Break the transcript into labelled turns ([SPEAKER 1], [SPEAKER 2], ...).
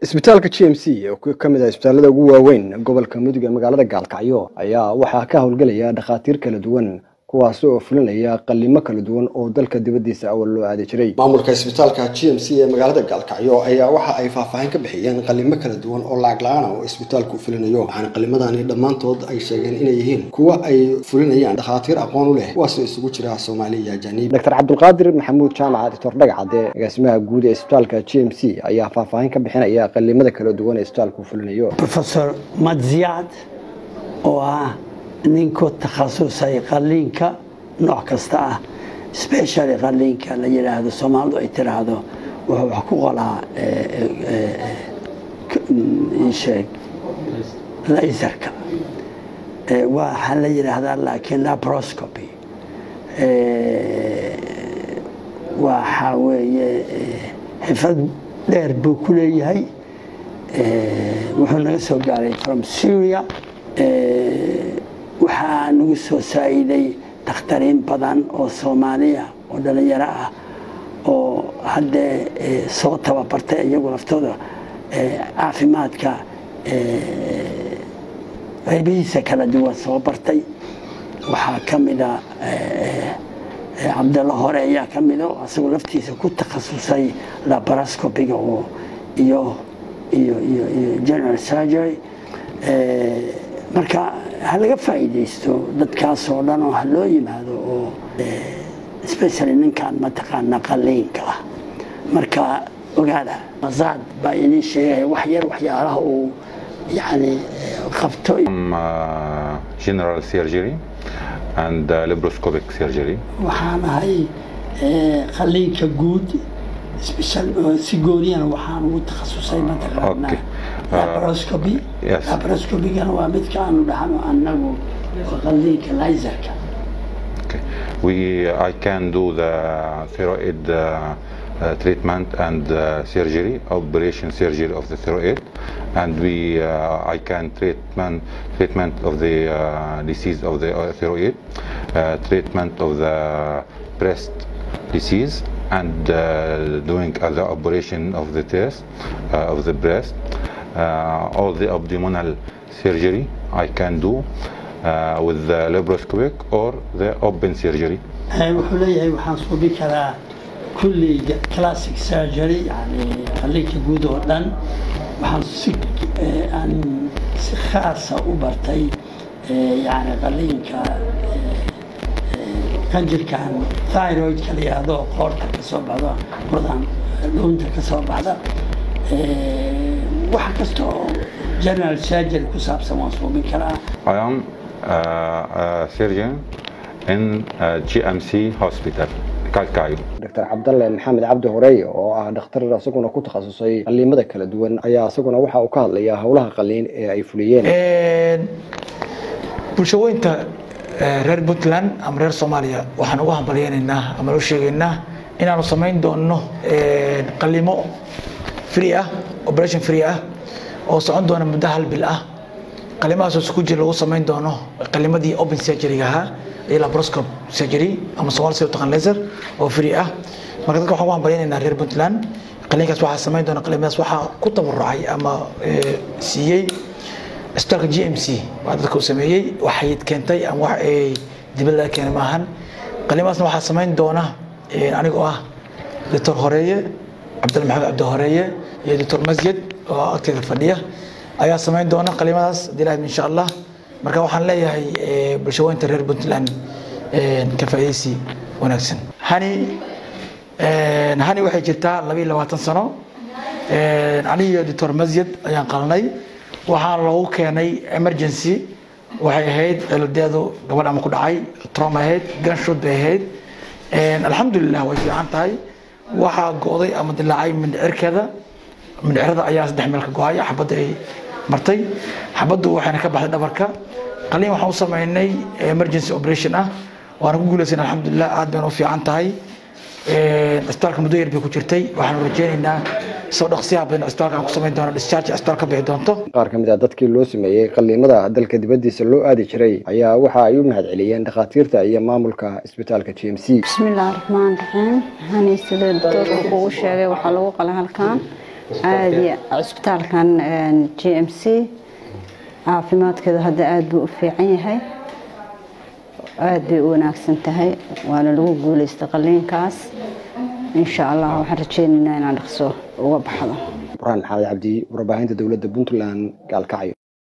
[SPEAKER 1] isbitaalka g m c oo ka mid ah isbitaalada ugu waaweyn gobolka mudug ee magaalada gaalkacyo ayaa waxaa ka howlgelaya dhakhaatiir kala duwan kuwaasi oo fulinaya qalimo kala duwan oo dalka dibadiisa awal loo aadi jiray maamulka isbitaalka g m c ee magaalada gaalkacyo ayaa waxa ay faahfaahin ka bixiyeen qalimo kala duwan oo lacag la-aan oo isbitaalku fulinayo waxaana qalimadani dhammaantood ay sheegeen inay yihiin kuwa ay fulinayaan dhakhaatiir aqoon u leh kuwaasoo isugu jira soomaali iyo ajaniib doctor cabdulqaadir maxamuud jaamac doctor dhagacade agaasimaha guud ee isbitaalka g m c ayaa faahfaahin ka bixinaya qalimada kala duwan ee isbitaalku fulinayo
[SPEAKER 2] professor madziyaad oo ah ninkuu takhasusay qaliinka nooc kasta ah specially qaliinka la yidhaahdo soomaalidu ay tiraahdo wuxuu wax ku qolaa sheeg laserka waxaa la yidhaahdaa laakiin labroscopy waxa weeye xifad dheer buu ku leeyahay wuxuu naga soo gaaray from syria waxaa nagu soo saa'iday dakhtariin badan oo soomaaliya oo dhalinyaro ah oo haddee soo tababartay iyagu laftooda caafimaadka qaybihiisa kala duwan soo bartay waxaa ka mida cabdalla hore ayaa ka mida oo asagoo laftiisa ku takhasusay labaroscopiga oo iyo iyo iyo iyo general surgery marka ha laga faa'iidaysto dadkaasoo dhan oo ha loo yimaado oo specially ninkan mataqaana qaliinka ah marka ogaada masaad baa idin sheegaya wax yar waxyaalaha uu yani qabto
[SPEAKER 3] general surgery and uh, laparoscopic surgery
[SPEAKER 2] waxaan ahay qaliinka guud si gooniyana waxaan ugu takhasusay mataqaana laparoscopy laparoscopygana waa midka aanu dhahno annagu qaliinka laserka
[SPEAKER 3] we I can do the thyroid uh, uh, treatment and uh, surgery operation surgery of the thyroid and we uh, I can treatment treatment of the uh, disease of the uh, thyroid uh, treatment of the breast disease and uh, doing other operation of the test uh, of the breast uh, all the abdominal surgery I can do uh, with the laparoscopic or the open surgery
[SPEAKER 2] wuxuu leeyahay waxaan suubi karaa kulliga classic surgery yani qaliinka guud oo dhan waxaan si aan si khaasa u bartay yani qaliinka qanjirkan thyroidka la yihahdo qoorta ka soo baxdo buradan dhuunta ka soo baxda wax kasta oo general surgery ku saabsan waan suubin karaa
[SPEAKER 3] I am uh, a surgeon in uh, GMC hospital Kalkayo
[SPEAKER 1] doctor cabdalle maxamed cabdi horeey oo ah dhakhtar isaguna ku takhasusay qaliimada kala duwan ayaa isaguna waxa uu ka hadlayaa howlaha qaliin ee ay fuliyeen
[SPEAKER 4] bulshaweynta reer puntland ama reer soomaaliya waxaan ugu hambalyeynaynaa ama u sheegaynaa inaanu samayn doono qalimo free ah operation free ah oo socon doona muddo hal bil ah qalimahaasoo isku jir lagu samayn doono qalimadii open surgery ahaa iyo laparoscope surgery ama somaali sida taqaan laser oo free ah marka dadka waxaan ugu hambalyeynaynaa reer puntland qaliinkaas waxaa samayn doona qalimadaas waxaa ku tabarucay ama siiyey isbitaalka g m c waa dadka uu sameeyey waxay keentay ama wax ay dibadda laga keenay maahan qalimaasna waxaa samayn doona anigoo ah doctor horeeye cabdalla maxamed cabdi horeeye iyo doctor masjid oo agteeda fadhiya ayaa samayn doona qalimadaas hadii ilahay insha allah marka waxaan leeyahay bulshaweynta reer puntland ka faa'iidaysi wanaagsan hani hani waxay jirtaa laba iyo labaatan sano anigiyo doctor masjid ayaan qalnay waxaa loogu keenay emergency waxay ahayd ciladeedu gabadh ama ku dhacay trom ahayd ganshood bay ahayd alxamdulilah way fiican tahay waxaa go'day ama dilaacay mindhicirkeeda mindhicirada ayaa saddex meel ka go-ay xabadda ay martay xabaddu waxayna ka baxday dhabarka qaliin waxaan u sameynay emergency operation ah waana ku guulaysan alxamdulilah aad bayna u fiican tahay isbitaalka muddo yar bay ku jirtay waxaanu rajeynaynaa soo dhaqsiyaha badan isbitaalka aan ku samayn doono discharge isbitaal ka bixi doonto
[SPEAKER 1] qaar ka mid ah dadkii loo sameeyey qaliimada dalka dibadiisa loo aadi jiray ayaa waxa ay u mahad celiyeen dhakhaatiirta iyo maamulka isbitaalka g m c
[SPEAKER 5] bismillaahi raxmaan raxiim hani sida doctoorka kugu sheegay waxaa lagu qalay halkan caadi cusbitaalkan g m c caafimaadkeedu hadda aada buu u fiican yahay aada bay u wanaagsan tahay waana lagu guuleystay qaliinkaas insha allah waxaan rajeynaynaa inaan dhaqso uga baxdo
[SPEAKER 1] burhaan maxamed cabdi warbaahinta dowladda puntland gaalkacyo